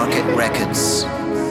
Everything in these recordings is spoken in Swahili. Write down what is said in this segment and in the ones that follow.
Market Records.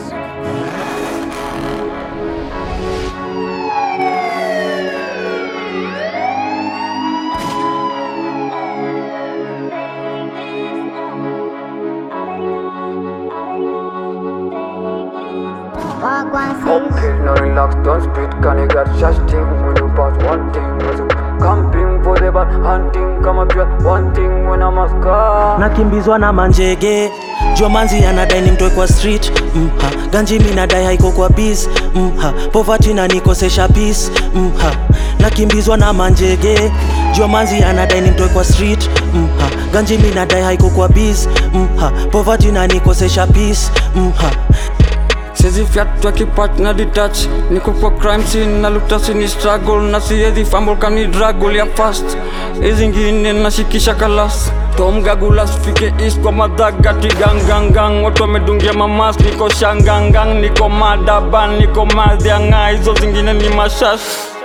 Wagwan Okay, no relax, don't speed, can you get just thing when you pass one thing was camping for the bad hunting kama pia one thing when I'm a scar nakimbizwa na manjege jomanzi anadai ni mtwe kwa street mha ganji mi nadai haiko kwa bis mha povati na nikosesha peace mha nakimbizwa na manjege jomanzi anadai ni mtwe kwa street mha ganji mi nadai haiko kwa bis mha povati na nikosesha peace mha Sizi fyatwa kipat na detach Niko kwa crime scene na luta sini struggle Na siezi fumble kani draggle ya fast Hizi ngine nashikisha kalas Tom Gagulas fike east kwa madhagati gangangang Watu wamedungia mamas niko shangangang Niko madaban niko madhianga Hizo zingine ni mashash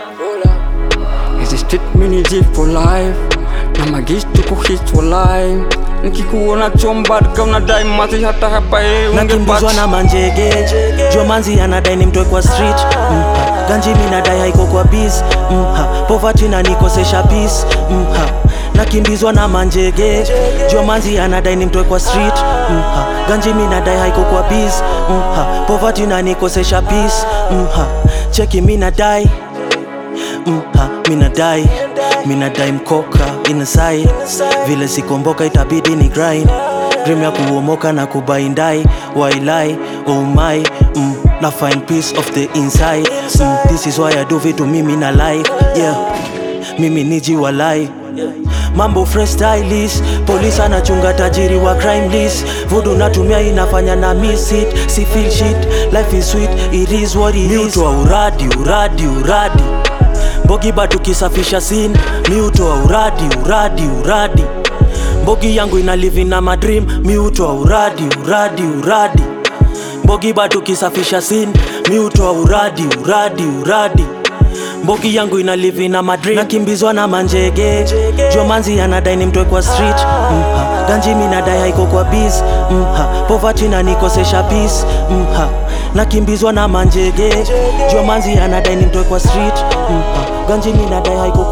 Hizi street mini G for life Na magis tuko hit for life Nikikuona chombad ka unadai mati hata hapa eh nakimbizwa ungepatch. na manjege jomanzi anadai ni mtwe kwa street mha ganji mi nadai haiko kwa bis mha povati na nikosesha peace mha nakimbizwa na manjege jomanzi anadai ni mtwe kwa street mha ganji mi nadai haiko kwa bis mha povati na nikosesha peace mha cheki mi nadai mha minadai minadai mkoka inside vile sikomboka itabidi ni grind dream ya kuomoka na kubaindai wailai oh my mm, na find peace of the inside mm, this is why I do vitu mimi na life yeah mimi niji walai mambo freestylist polisi anachunga tajiri wa crime list vudu natumia inafanya na miss it si feel shit life is sweet it is what it is wa uradi uradi uradi mbogi bado kisafisha sin mi utoa uradi uradi uradi mbogi yangu ina live na madream mi utoa uradi uradi uradi mbogi bado kisafisha sin mi utoa uradi uradi uradi mbogi yangu ina live na madream nakimbizwa na manjege jomanzi anadai ni mtwe kwa street mha ganji mi nadai haiko kwa bis mha povati na nikosesha peace mha nakimbizwa na manjege jomanzi anadai ni mtwe kwa street mha ganji mi nadai haiko